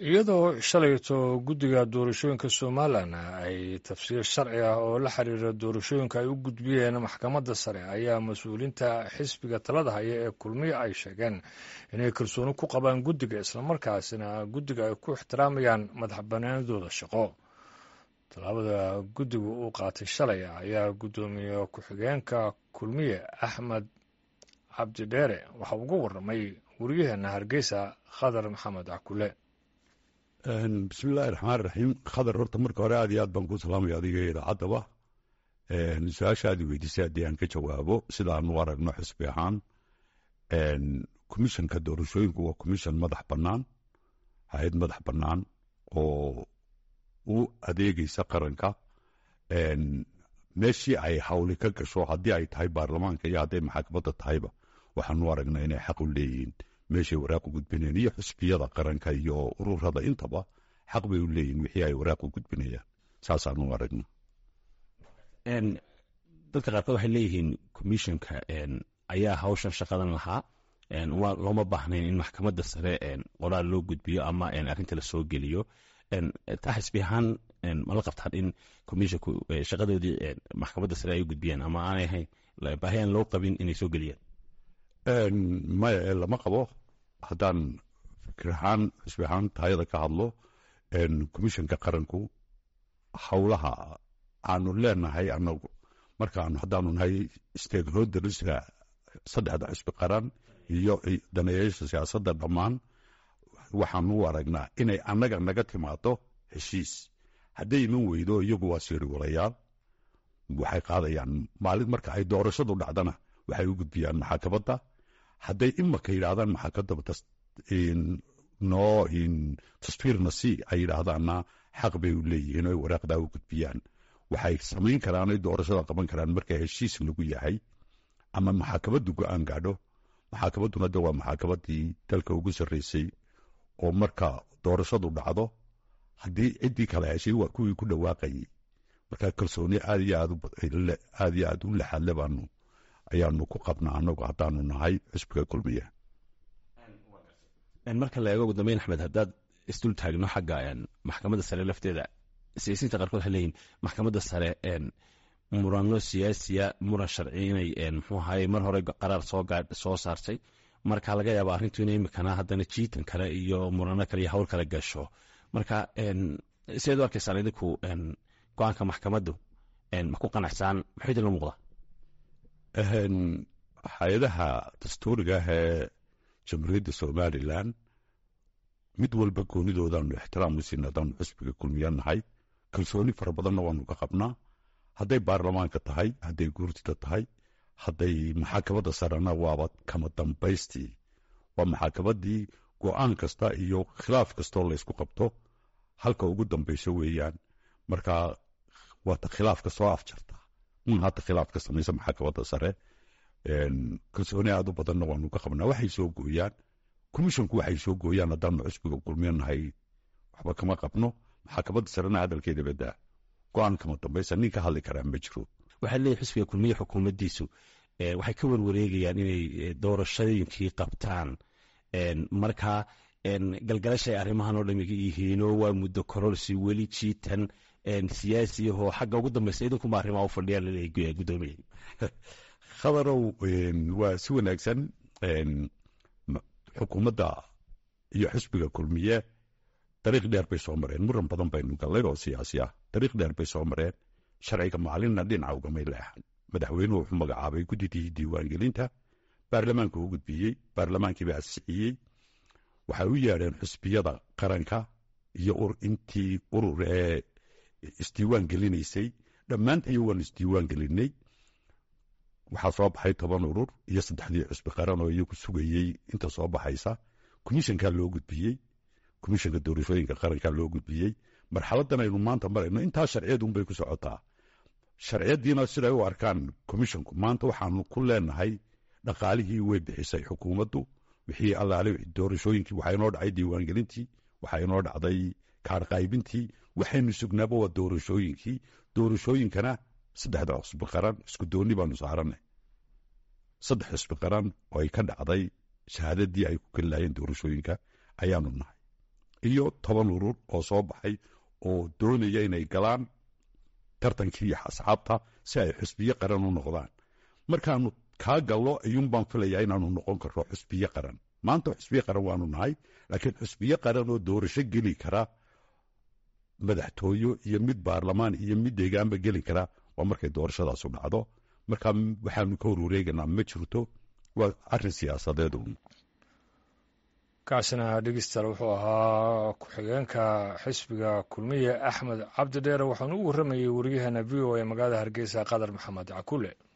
iyadoo shalayto guddiga doorashooyinka somalilan ay tafsiir sharci ah oo la xiriira doorashooyinka ay u gudbiyeen maxkamadda sare ayaa mas-uuliinta xisbiga talada haya ee kulmiya ay sheegeen inay kalsooni ku qabaan guddiga islamarkaasina guddiga ay ku ixtiraamayaan madax banaanidooda shaqo tallaabada guddiga uu qaatay shalay ayaa guddoomiye ku-xigeenka kulmiye axmed cabdidheere waxa uga warramay waryaheena hargeysa khadar maxamed cakule bismillahi raxmaan raxiim khadar horta marka hore aad iyo aad baan ku salaamaya adiga idaacaddaba su-aasha aad i weydiisay haddii aan ka jawaabo sidaanu aragno xisbi ahaan commishanka doorashooyinku waa commission madax bannaan hay-ad madax bannaan oo u adeegeysa qaranka meeshii ay hawli ka gasho haddii ay tahay baarlamaanka iyo hadday maxaakamada tahayba waxaanu aragnaa inay xaq u leeyihiin meeshay waraaq u gudbinayaan iyo xusbiyada qaranka iyo ururada intaba xaq bay u leeyihin wixii ay waraaq u gudbinayaan saasaanu aragna dadka qaarkood waxay leeyihiin commissionka ayaa hawshan shaqadan lahaa waa looma baahnayn in maxkamadda sare qoraal loo gudbiyo ama arrinta la soo geliyo taa xisbi ahaan mala qabtaan in commissionku shaqadoodii maxkamadda sare ay u gudbiyaan ama aanay ahayn baahi aan loo qabin inay soo geliyaan maya ee lama qabo haddaan fikir ahaan xisbi ahaan taayada ka hadlo commissionka qaranku howlaha aanu leenahay anagu markaanu haddaanu nahay stakeholderska saddexda xisbi qaran iyo daneeyaasha siyaasadda dhammaan waxaanu u aragnaa inay annaga naga timaado heshiis hadday iman weydo iyagu waa siiriwalayaal waxay qaadayaan maalin marka ay doorashadu dhacdana waxay u gudbiyaan maxaakamada hadday imaka yidhaahdaan maxaakamada noo tasfiirna si ay yidhaahdaanna xaq bay u leeyihiin oo waraaqdaa u gudbiyaan waxay samayn karaan ay doorashada qaban karaan marka heshiis lagu yahay ama maxaakamadu go-aan gaadho maxaakamaduna de waa maxaakamadii dalka ugu sarreysay oo marka doorashadu dhacdo haddii ciddii kala heshay waa kuwii ku dhawaaqayay marka kalsooni aad iyo aad iyo aad u laxadle baanu ayaanu ku qabnaa anagu haddaanu nahay xisbiga kulmiya marka la eego ugu dambeyn axmed haddaad isdul taagno xagga maxkamadda sare lafteeda siyaasiyiinta qaarkood waxay leeyihin maxkamadda sare murano siyaasiya muran sharci inay muxuu ahaye mar hore qaraar soo gaa soo saartay marka laga yaaba arrintu inay imikana haddana jiitan kale iyo murano kale iyo hawl kale gasho marka sideed u arkaysaan idinku go-aanka maxkamaddu ma ku qanacsaan maxuu idinla muuqdaa hay-adaha dastuuriga ah ee jamhuuriyadda somalilan mid walba goonidoodaanu ixtiraam u siina haddaanu xisbiga kulmiya nahay kalsooni fara badanna waanu ka qabnaa hadday baarlamaanka tahay hadday guurtida tahay hadday maxaakamada sarena waaba kama dambaystii waa maxaakamadii go-aan kasta iyo khilaaf kastoo laysku qabto halka ugu dambayso weeyaan marka waata khilaafka soo afjarta un hadda khilaaf ka samaysa maxaakamada sare kalsooni aad u badanna waanu ka qabnaa waxay soo gooyaan commissionku waxay soo gooyaan haddaanu xisbiga kulmiyo nahay waxba kama qabno maxaakamada sarena hadalkeeda badaa go-aan kama dambaysa nin ka hadli karaa ma jiro waxaa leeyahy xisbiga kulmiye xukuumaddiisu waxay ka warwareegayaan inay doorashooyinkii qabtaan marka galgalashay arrimahan oo dhami yihiinoo waa muddo kororsi weli jiitan siyaasiyahoo xagga ugu dambaysa idinkuma arrimaa u fadhiyaan laleeyahy guddoomiye khadarow waa si wanaagsan xukuumadda iyo xisbiga kulmiye dariiq dheer bay soo mareen muran badan baynu gallay oo siyaasi ah dariiq dheer bay soo mareen sharciga maalinna dhinaca ugamay leexan madaxweynuhu wuxuu magacaabay guddidii diiwaangelinta baarlamaanku u gudbiyey baarlamaankiiba asixiyey waxay u yeedheen xusbiyada qaranka iyo intii urur ee isdiiwaan gelinaysay dhammaantayo waan isdiiwaan gelinay waxaa soo baxay toban urur iyo saddexdii xusbi qaran oo iyagu sugayey inta soo baxaysa commishankaa loo gudbiyey commishanka doorashooyinka qarankaa loo gudbiyey marxaladan aynu maanta marayno intaa sharciyaduunbay ku socotaa sharciyadiina siday u arkaan commishanku maanta waxaanu ku leenahay dhaqaalihii way bixisay xukuumaddu wixii allaale doorashooyinkii waxaa inoo dhacay diiwaangelintii waxaa inoo dhacday kaarqaybintii waxaynu sugnaaba waa doorashooyinkii doorashooyinkana saddexda xusbi qaran isku dooni baanu saaranay saddex xusbi qaran oo ay ka dhacday shahaadadii ay ku keli lahayeen doorashooyinka ayaanu nahay iyo toban urur oo soo baxay oo doonaya inay galaan tartankii asxaabta si ay xusbiye qaran u noqdaan markaanu kaa gallo ayuun baan filayaa inaanu noqon karro xusbiye qaran maanta xusbiye qaran waanu nahay laakiin xusbiye qaran oo doorasho geli kara madaxtooyo iyo mid baarlamaan iyo mid deegaanba geli kara waa markay doorashadaasu dhacdo markaa waxaanu ka horwareeganaa ma jirto waa arrin siyaasadeed uun kaasina dhegeystayaal wuxuu ahaa ku-xigeenka xisbiga kulmiye axmed cabdi dheere waxaanu u warramayey wariyaheena v o a magaalada hargeysa qadar maxamed cakule